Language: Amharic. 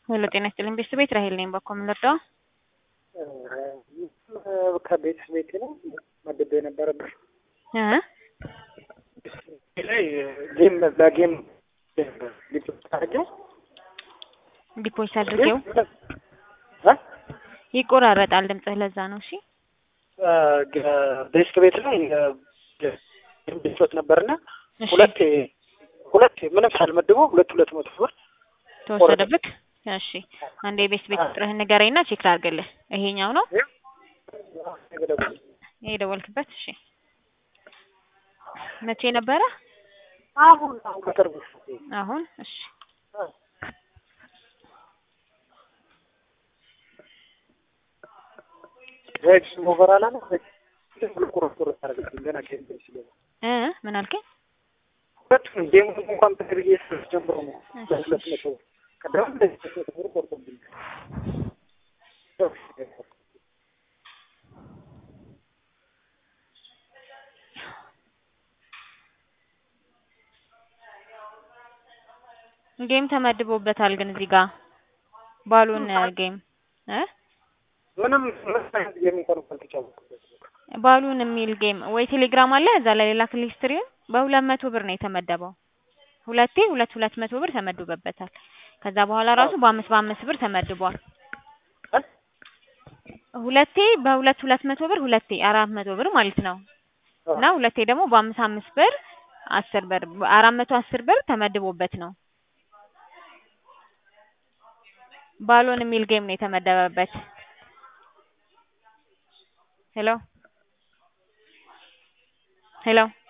ሄሎ ጤና ይስጥልኝ ቤተሰብ ቤት ራሄል ነኝ። በኮ የምንረዳው ከቤት ቤቴ ነው መድቤ የነበረብሽ ላይ ጌም ለጌም ታደርጊው ዲፖዚት አድርጌው ይቆራረጣል ድምፅህ፣ ለዛ ነው። እሺ ቤት ቤት ላይ ቤት ነበርና እሺ፣ ሁለቴ ሁለቴ ምንም ሳልመድበው ሁለት ሁለት መቶ ብር ተወሰደብክ። እሺ አንዴ የቤት ቤት ቁጥርህን ንገረኝና ቼክ ላድርግልህ። ይሄኛው ነው ይሄ የደወልክበት? እሺ መቼ ነበረ? አሁን አሁን በቅርቡ አሁን። እሺ ሬጅ ኦቨር አላለ ቁርጥ ቁርጥ አደረገኝ ገና ጌም ስለሆነ እ ምን አልከኝ? ሁለቱም ጌም እንኳን በትግርዬ ጀምሮ ነው ሁለት መቶ ብር ቀደም ሁለት መቶ ብር ቆርጦብኝ ጌም ተመድቦበታል፣ ግን እዚህ ጋር ባሉን ጌም እ ምንም ምንም አይነት ጌም እንኳን አልተጫወትኩበትም። ባሉን የሚል ጌም ወይ ቴሌግራም አለ እዛ ላይ ሌላ ክሊክ ስትሪም በሁለት መቶ ብር ነው የተመደበው። ሁለቴ ሁለት ሁለት መቶ ብር ተመድቦበታል። ከዛ በኋላ ራሱ በአምስት በአምስት ብር ተመድቧል። ሁለቴ በሁለት ሁለት መቶ ብር ሁለቴ አራት መቶ ብር ማለት ነው። እና ሁለቴ ደግሞ በአምስት አምስት ብር አስር ብር አራት መቶ አስር ብር ተመድቦበት ነው። ባሎን የሚል ጌም ነው የተመደበበት። ሄሎ ሄሎ